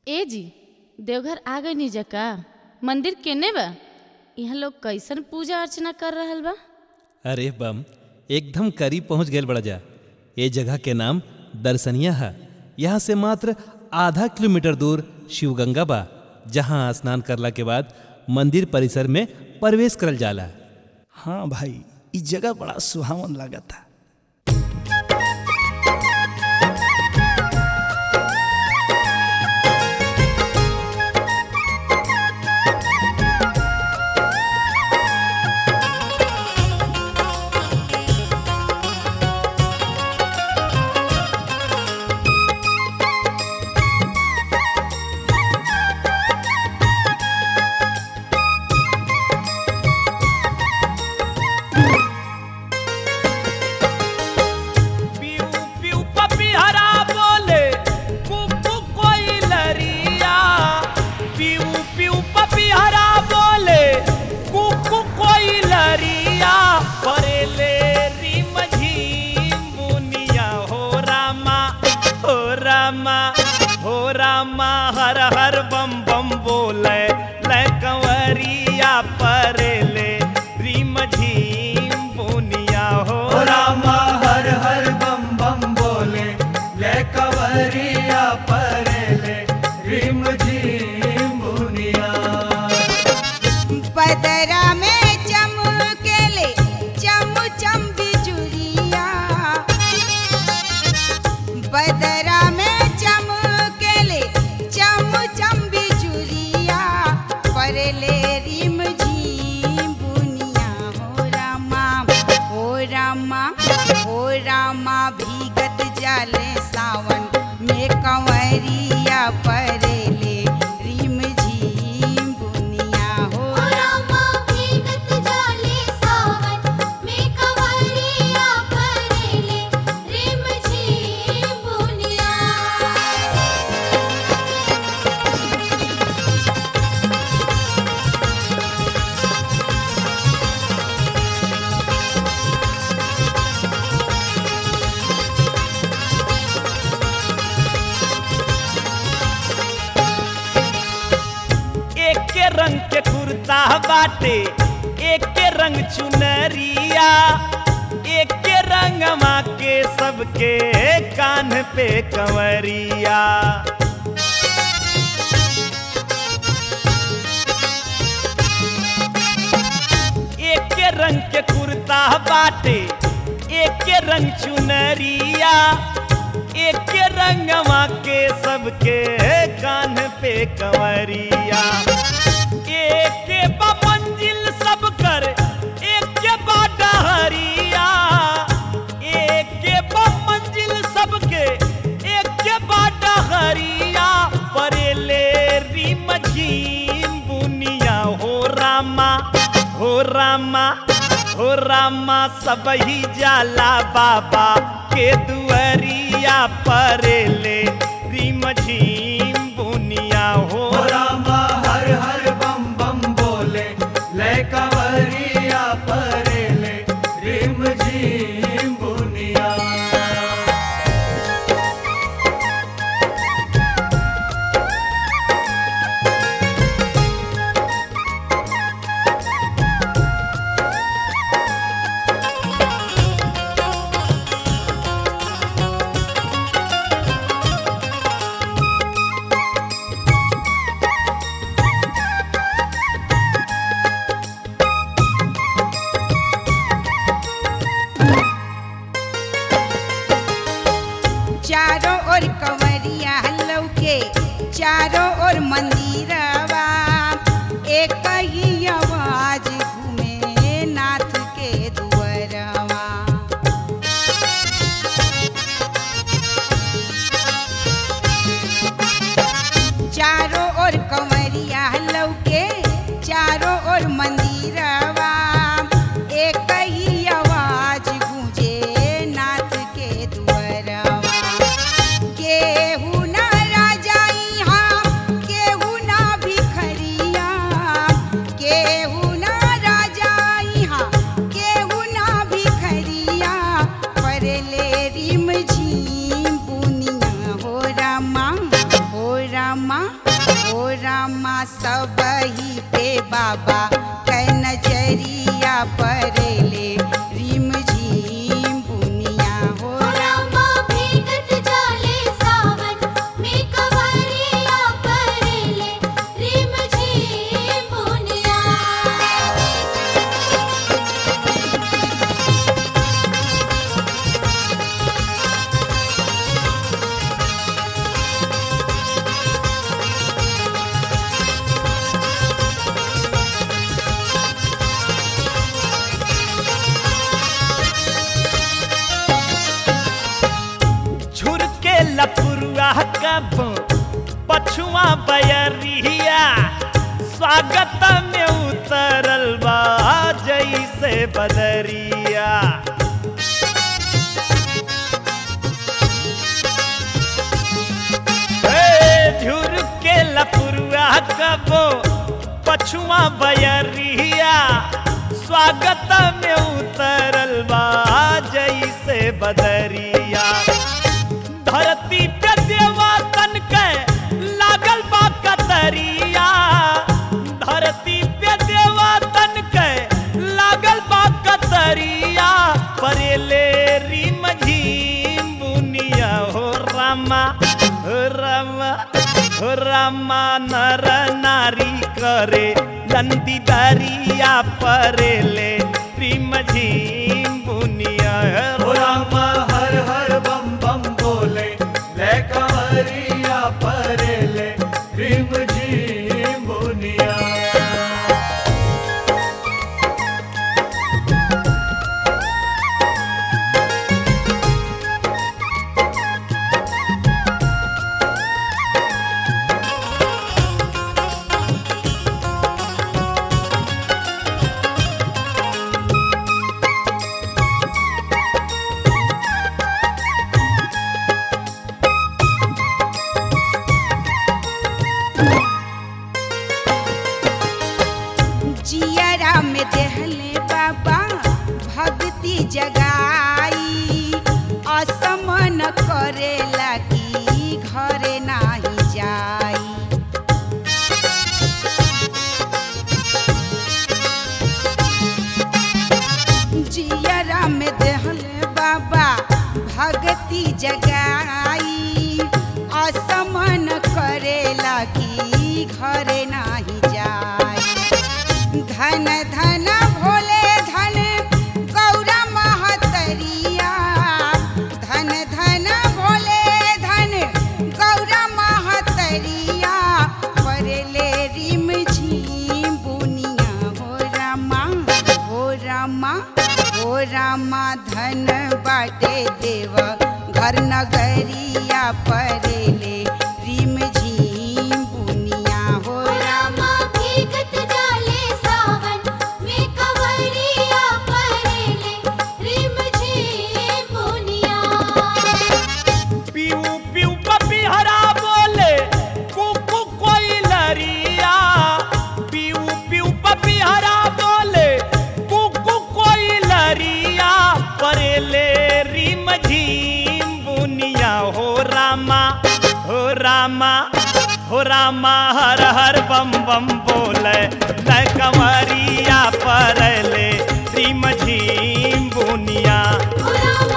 ए जी देवघर आ गई नी जका मंदिर केने बा यहाँ लोग कैसन पूजा अर्चना कर रहल बा अरे बम एकदम करीब पहुंच गए बड़ा जा ये जगह के नाम दर्शनिया है यहाँ से मात्र आधा किलोमीटर दूर शिवगंगा बा जहाँ स्नान करला के बाद मंदिर परिसर में प्रवेश करल जाला हाँ भाई ई जगह बड़ा सुहावन लागता पीऊ पीऊ पपीहरा बोले कुकु कोई लरिया पीऊ पीऊ पपीहरा बोले कुकु कोई लरिया परेले रिम झीम बुनिया हो रामा हो रामा हो रामा हर हर बम बम बोले ले कंवरिया परेले रिम झीम बुनिया हो रामा हर हर बम बम बोले ले कवरिया परेले रिम झिम बुनिया पदरा में चमकेले चम चम बिजुरिया बदरा में चमकेले चम चम बिजुरिया परले रिम झीम बुनिया हो रामा हो रामा हो रामा भीगत जाले सावन में कंवरिया परेले रिम झीम बुनिया हो रामा भीगत जाले सावन में कंवरिया परेले रिम झिम बुनिया एक के रंग के कुर्ता बाटे एक के रंग चुनरिया एक के रंगमा के सबके कान पे कंवरिया एक के रंग के कुर्ता बाटे एक के रंग चुनरिया एक के रंगवा के सबके कान पे कंवरिया एक के बा मंजिल सब कर एक के बा डहरिया एक के बा मंजिल सबके एक के बा डहरिया परेले रिम झीम बुनिया हो रामा हो रामा हो रामा सब ही जाला बाबा के दुअरिया परेले रिम झीम बुनिया हो रामा हर हर बम बम बोले ले कवरिया परेले रिम झिम बुनिया चारों ओर कंवरिया लौके चारों ओर मंदिरवा एक ही आवाज घूमे नाथ के दुअरवा चारों ओर कंवरिया लौके चारों ओर मंदिरवा एक ही आवाज गूंजे नाथ के दुअरवा केहू न राजा यहाँ रामा ओ रामा सब ही पे बाबा कै नजरिया परेले रिम झिम बुनिया हो रामा भीगत जाले सावन में कवरिया परेले रिम झिम बुनिया झुरके लपुरुआ कब पछुआ बयरिया स्वागत में उतरल बा जैसे बदरिया ए, झुरके लपुरुआ कब पछुआ बयरिया स्वागत में उतरल बा जैसे बदरिया धरती पे देवा तन के लागल बा कतरिया धरती पे देवा तन के लागल बा कतरिया परेले रिम झिम बुनिया हो रामा हो रामा हो रामा नर नारी करे लंदी दरिया परेले रिम झिम बुनिया ओ रामा हर हर बम बम बोले ले कंवरिया परेले रिम झिम बुनिया जियरा में देहले बाबा भक्ति जगाई असमन करे लगी घरे नाही जाई जियरा में देहले बाबा भक्ति जगाई असमन करे लगी घरे नाही जाई धन धन भोले धन गौरा महतरिया धन धन भोले धन गौरा महतरिया परेले रिम झिम बुनिया हो रामा हो रामा हो रामा धन बाटे देव घर नगरिया परेले रिम झिम बुनिया हो रामा भीगत जाले सावन में कवरिया परेले रिम झिम बुनिया पीऊ पीऊ पपीहरा बोले कुकु कोई लरिया पीऊ पीऊ पपीहरा बोले कुकु कोई लरिया परेले रिम झिम बुनिया हो रामा हो रामा हो रामा हर हर बम बम बोले ल कंवरिया परले रिम झिम बुनिया रामा